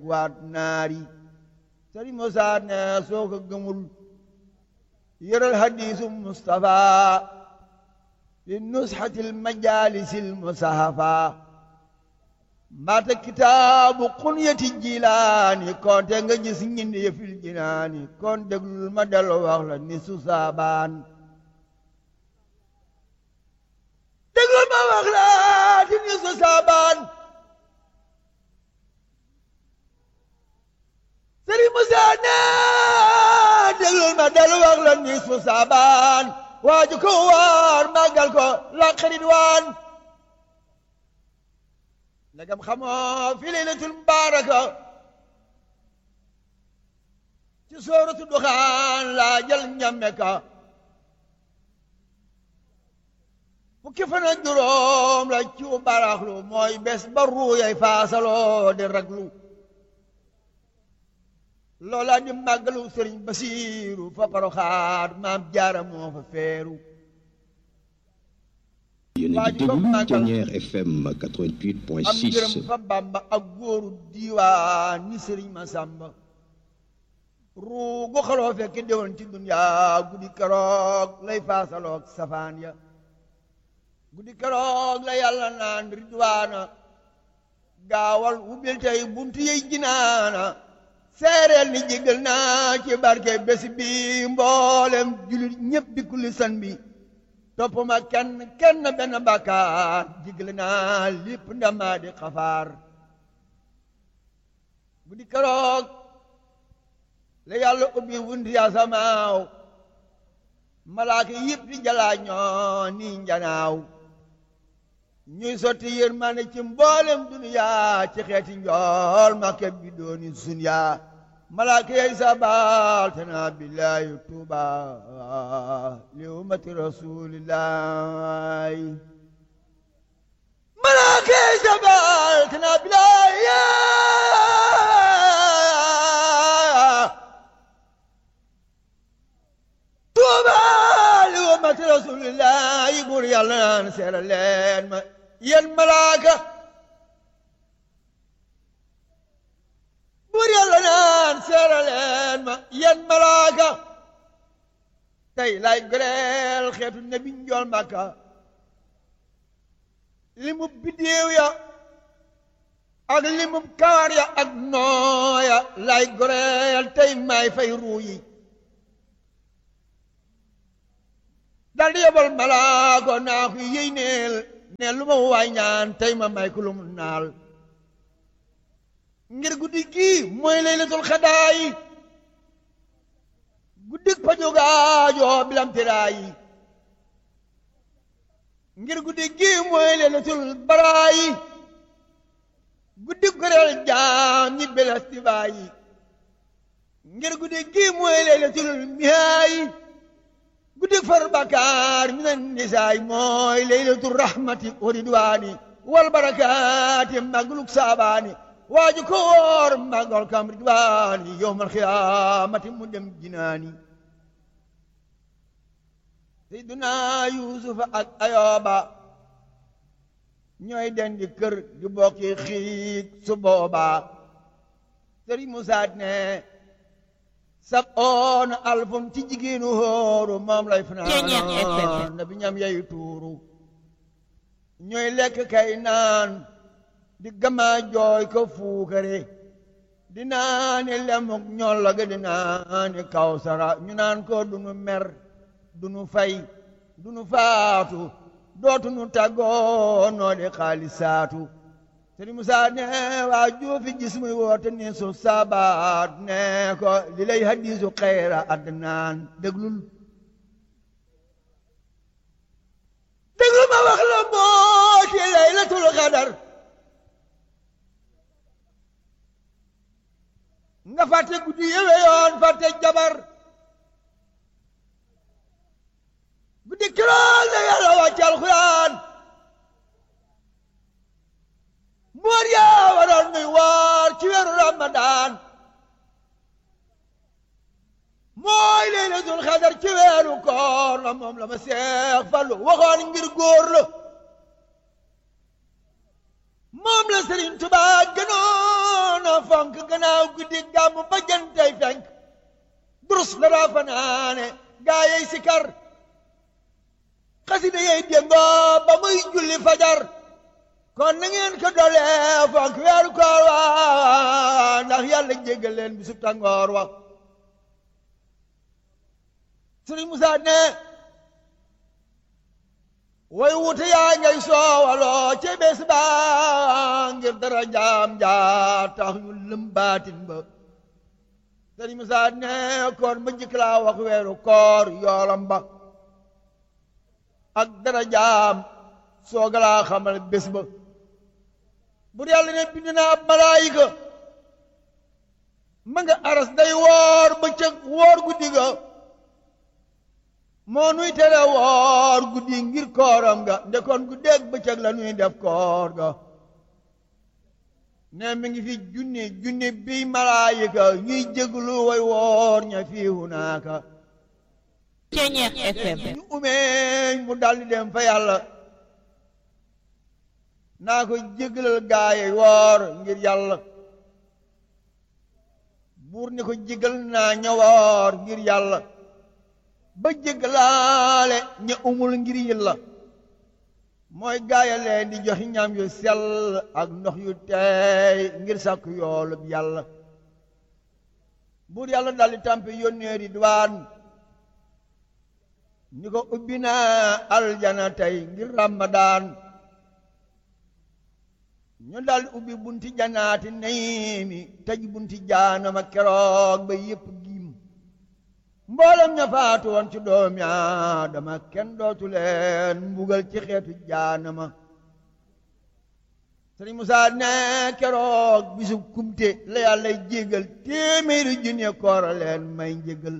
waat naari sëriñ Musaa ne soo ko gëmul yëral hadiisu Mustafa fi nusxatil majaalisil musahafa mbaata kitaabu xunyati jilaani konte nga gis ñindi yëfil jinaani kon déglul ma dellu wax la ni su saabaan déglul ma wax la ti ni su saabaan sëriñ Musaa ne déglul ma dellu wax la ni su saabaan waaju ko waar màggal ko la xarit waan ndegam xamoo fi laylatul mubaaraka ci sooratu duxaan laa jël ñamme ka fukki fan ak juróom la ci baraxlu mooy bés ba ruuyay faasaloo di raglu loola di màggalu sëriñ basiiru fa paroxaat maam jaara moo fa feeru yéen a ngi déglu Thiéniere FM 88.6 am ngërëm fa bàmba ak góoru diiwaan ni sëriñ ma sàmba ruugu xaloo fekk déwoon ci duniyaa guddi keroog lay faasaloog safaan ya guddi keroog la yàlla naan ridwaana gaawal ubbil tey buntu yey jinaana seereel ni jégal naa ci barke bés bi mboolem julit ñépp di kulli san bi topp ma kenn kenn benn bàkkaar jégal naa lépp ndamaa di xafaar guddi keroog la yàlla ubbi wunti asamaaw malaaka yëpp di jalaa ñoo ni njanaaw ñuy sotti yërmande ci mboolem duniyaa ci xeeti njool makke bi dooni sunyaa malaaka yey sabal te naa billaahi tuuba li ummati rasulillahi malaaka yey sabal te naa billaahi tuuba li ummati rasulillahi buur yàlla naan seera leen ma yéen malaaka buur yàlla naan seera leen ma yéen malaaka tey lay goreel xeetu nabi njool màkka li mu biddéew ya ak li mu kawar ya ak nooya lay goreel tey may fay ruu yi dal di yebal malaako naa ko yéy neel ne lu ma waay ñaan tey ma may ko lu mu naal ngir guddi gii mooy laylatul xadaayi guddik pajogaajoo bilam tiraayi ngir guddi gii mooy laylatul baraayi guddik goreel jaam ñi belastivaayi ngir guddi gii mooy laylatul mihaayi guddik far bakaar minan nisaay mooy laylatul rahmati wa ridwaani wal barakaati magluk saabaani waaju ko woor magal kam ridwaani yowmal xiyaamati mu dem jinaani seyduna yuusufa ak ayooba ñooy den di kër di bokki xiig su booba sëriñ musaa ne sab oon alfum ci jigéenu hóoru moom lay fanaan na bi ñam yeyu tuuru ñooy lekk kay naan di gama jooy ko fuukare di naani lemuk ñolla ga di naani kawsara ñu naan ko dunu mer dunu fay dunu faatu dootunu tàggoo noo di xaalisaatu sëriñ Musaa ne waa juufi gis muy woote ni su sabaat ne ko li lay hadiisu xayra adnaan déglul déglul ma wax la moo ci laylatul xadar nga fàtte guddi yëwe yoon fàtte jabar guddi kiroog la yàlla wàcce alxuraan moor yaa waroon nuy woor ci weeru ramadaan mooy laylatul xadar ci weeru koor la moom la ma seex fallu waxoon ngir góor la moom la Sëriñ Tuubaa gënoon a fonk gannaaw guddi gàmmu ba jantay fenk durus la daa fanaane gaa yey sikar xasida yey déngoo ba muy julli fajar kon na ngeen ko dolee fonk weeru koor wa ndax yàlla jéggal leen bisu tàngoor wa Sëriñ Musaa ne way wute yaa ngay soowaloo ca bés ba ngir dara jaam jaa tax ñu lëm baatin ba Sëriñ Musaa ne kon ma njëkk laa wax weeru koor yoolam ba ak dara jaam sooga laa xamal bés ba bu yàlla ne bind naa ab malaayika ma nga aras day woor bëccëg woor guddi ga moo nuy tere woor guddi ngir kooram ga ndekoon guddeeg bëccëg la nuy def koor ga ne mi ngi fi junni junni bi malaayika ñuy jéglu way woor ña fii hunaaka Ceñeex FM ñu umeeñ mu daldi dem fa yàlla naa ko jégalal gaaye woor ngir yàlla buur ni ko jégal naa ña woor ngir yàlla ba jégalaale ña umul ngir yàlla mooy gaaya leen di joxi ñam yu sell ak ndox yu teey ngir sàkk yoolub yàlla buur yàlla daldi tàmpe yónnee Ridwaan ni ko ubbi naa aljana tey ngir ramadaan ñu dal ubbi bunti janaati nayimi tëj bunti jaanama keroog ba yépp giim mboolem ña faatu woon ci doomi aadama kenn dootu leen mbugal ci xeetu jaanama sëriñ Musaa ne keroog bisu kumte la yàlla jégal téeméeri junne koora leen may njégal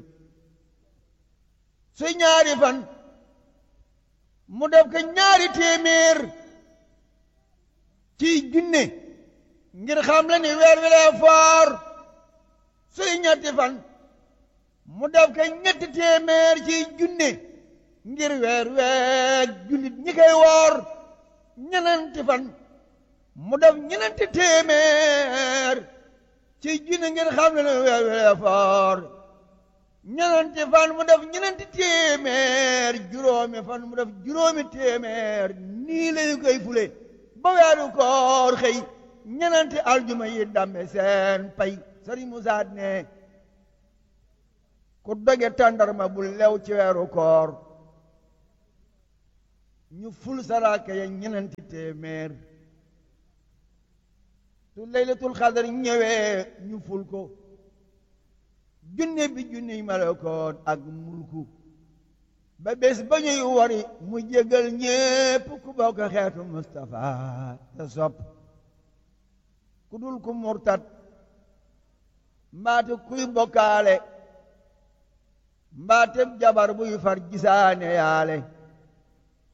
su ñaari fan mu def ko ñaari téeméer ci junne ngir xam la ni weer wi lee foor suy ñetti fan mu def ko ñetti téeméer ci junne ngir weer weeg jullit ñi koy woor ñenenti fan mu def ñenenti téeméer ci junne ngir xam la ni weer wi lee foor ñenenti fan mu def ñenenti téeméer juróomi fan mu def juróomi téeméer nii lañu koy fule ba weeru koor xëy ñenenti aljuma yi dambe seen pay sëriñ Musaa ne ku doge tàndarma bu lew ci weeru koor ñu ful saraka ya ñenenti téeméer su laylatul xadar ñëwee ñu ful ko junne bi junniy malakoot ak mulku ba bés ba ñuy wari mu jégal ñépp ku bokk xeetu Mustafa te sopp ku dul ku murtat mbaate kuy bokkaale mbaate jabar buy far gisaane yaale